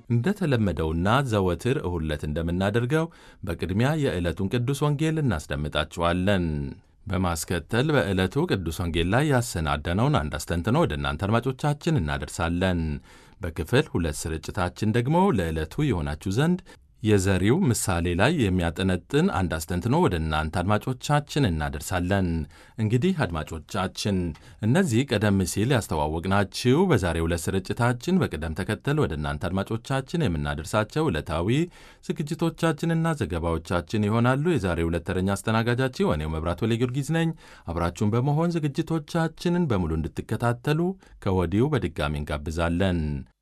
እንደተለመደውና ዘወትር እሁድ ዕለት እንደምናደርገው በቅድሚያ የዕለቱን ቅዱስ ወንጌል እናስደምጣችኋለን። በማስከተል በዕለቱ ቅዱስ ወንጌል ላይ ያሰናደነውን አንድ አስተንትኖ ወደ እናንተ አድማጮቻችን እናደርሳለን። በክፍል ሁለት ስርጭታችን ደግሞ ለዕለቱ የሆናችሁ ዘንድ የዘሪው ምሳሌ ላይ የሚያጠነጥን አንድ አስተንትኖ ወደ እናንተ አድማጮቻችን እናደርሳለን። እንግዲህ አድማጮቻችን እነዚህ ቀደም ሲል ያስተዋወቅናችሁ በዛሬው ዕለት ስርጭታችን በቅደም ተከተል ወደ እናንተ አድማጮቻችን የምናደርሳቸው ዕለታዊ ዝግጅቶቻችንና ዘገባዎቻችን ይሆናሉ። የዛሬው ዕለት ተረኛ አስተናጋጃችሁ እኔው መብራት ወሌ ጊዮርጊስ ነኝ። አብራችሁን በመሆን ዝግጅቶቻችንን በሙሉ እንድትከታተሉ ከወዲሁ በድጋሚ እንጋብዛለን።